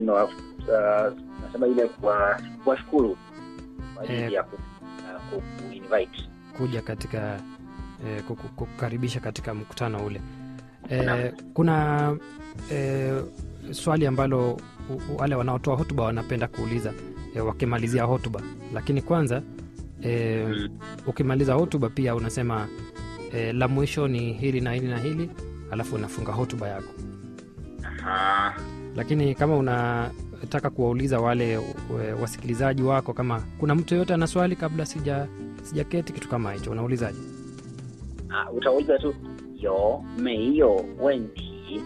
no, uh, nasema ile kwa kuwashukuru kwa ajili Eh. ya ku, uh, ku, ku invite kuja katika eh, kuku- kukukaribisha katika mkutano ule eh, Naam. kuna eh, swali ambalo u- u- wale wanaotoa hotuba wanapenda kuuliza eh, wakimalizia hotuba lakini kwanza eh, Mm. ukimaliza hotuba pia unasema eh, la mwisho ni hili na hili na hili alafu unafunga hotuba yako Aha. lakini kama unataka kuwauliza wale we- wasikilizaji wako kama kuna mtu yoyote ana swali kabla sija sijaketi kitu kama hicho unaulizaje Ah, utauliza tu yo meiyo wenti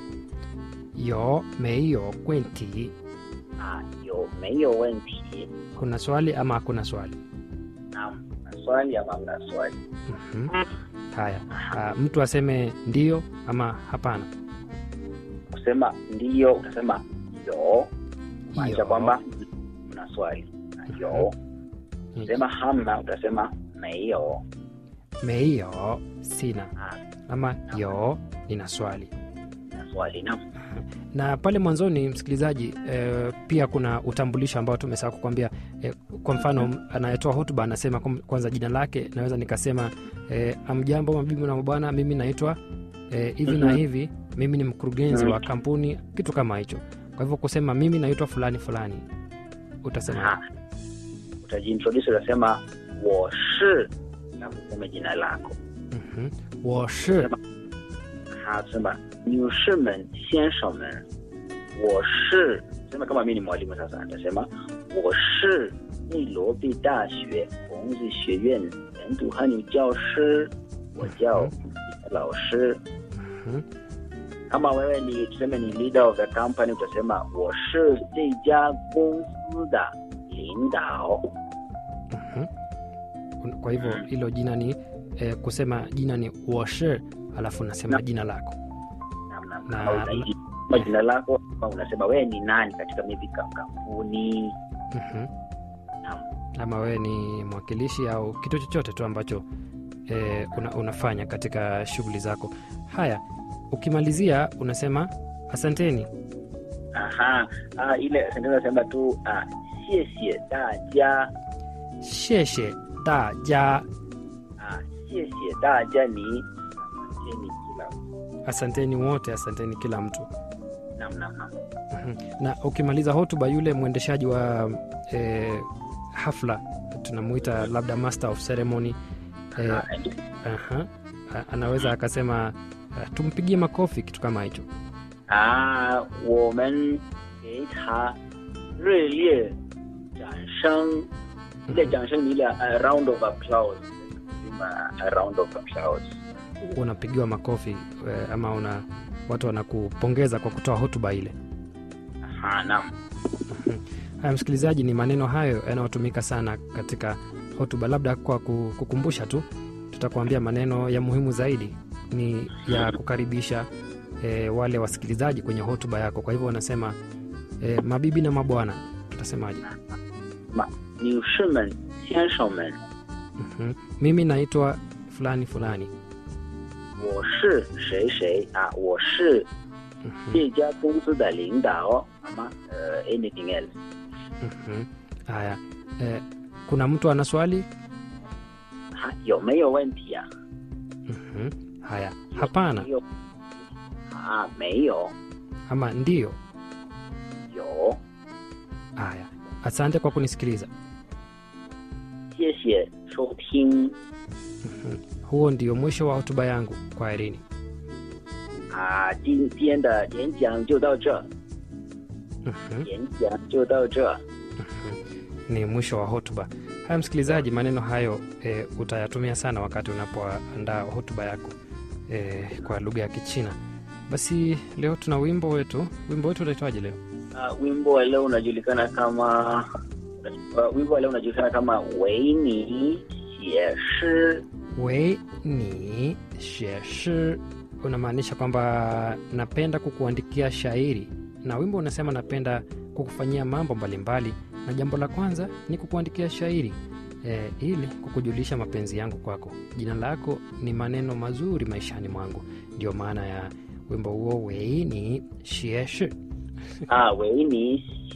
yo meiyo kwenti ah, yo meiyo wenti kuna swali ama hakuna swali naam na swali ama mna swali Mhm. haya Ah, mtu aseme ndio ama hapana kusema ndiyo utasema yo maanisha Yo. kwamba mna swali na yo Mhm. kusema hamna utasema meiyo meiyo sina ah, ama yo nina swali na swali naam na pale mwanzoni msikilizaji eh, pia kuna utambulisho ambao tumesahau kukwambia eh, kwa mfano anayetoa hotuba anasema kum- kwanza jina lake naweza nikasema eh, amjambo mabibi na mabwana mimi naitwa eh, hivi na Mhm. hivi mimi ni mkurugenzi Mhm. wa kampuni kitu kama hicho kwa hivyo kusema mimi naitwa fulani fulani utasema Aha. utajiintroduce utasema woshi na kusema jina lako mhm, 我是 Aha, tusema 女士们先生们我是 sema kama mi ni mwalimu sasa nitasema 我是内罗毕大学孔子学院人读汉语教师我叫老师 mhm, kama wewe ni tuseme ni leader of the company utasema 我是这家公司的领导 mhm. Un- kwa hivyo hilo jina ni eh, kusema jina ni 我是 alafu unasema Na- jina lako namna Na- kama unaiji- kama jina lako ama unasema wewe ni nani katika maybe kam- kampuni Mhm. Naam. ama wewe ni mwakilishi au kitu chochote tu ambacho eh, una, unafanya katika shughuli zako haya ukimalizia unasema asanteni aha ah, ile sentence nasema tu ah, 谢谢大家 sheshe daja ah, 谢谢大家你asanteni kila asanteni wote asanteni kila mtu nam nam nam Mhm. na ukimaliza hotuba yule mwendeshaji wa eh, hafla tunamuita labda master of ceremony eh, Ah, aha, a- anaweza akasema uh, tumpigie makofi kitu kama hicho 啊，我们给他热烈掌声，ile 掌声ni ile a round of applause, Sema a round of applause. unapigiwa makofi eh, ama una watu wanakupongeza kwa kutoa hotuba ile Aha, naam. haya msikilizaji ni maneno hayo yanayotumika sana katika hotuba labda kwa ku- kukumbusha tu tutakuambia maneno ya muhimu zaidi ni ya kukaribisha e, wale wasikilizaji kwenye hotuba yako kwa hivyo wanasema e, mabibi na mabwana tutasemaje 女士们、先生们， Mhm. mimi naitwa fulani fulani 我是谁谁啊？我是 Mhm, 这家公司的领导，好吗？呃，anything else？ mhm. haya e, kuna mtu ana swali 哈，有没有问题啊？ Mhm. haya hapana 没有啊，没有， ama ndio 有， haya asante kwa kunisikiliza 谢谢收听 Mhm. huo ndio mwisho wa hotuba yangu kwa erini 啊，今天的演讲就到这， Mhm. 演讲就到这。 ni mwisho wa hotuba haya msikilizaji maneno hayo e, utayatumia sana wakati unapoandaa hotuba yako e, kwa lugha ya kichina basi leo tuna wimbo wetu wimbo wetu utaitwaje leo Uh, wimbo wa leo unajulikana kama uh, wimbo wa leo unajulikana kama 维尼写诗 wei ni sheshi unamaanisha kwamba napenda kukuandikia shairi na wimbo unasema napenda kukufanyia mambo mbalimbali na jambo la kwanza ni kukuandikia shairi e, ili kukujulisha mapenzi yangu kwako jina lako ni maneno mazuri maishani mwangu ndio maana ya wimbo huo wei ni shieshi 啊，为你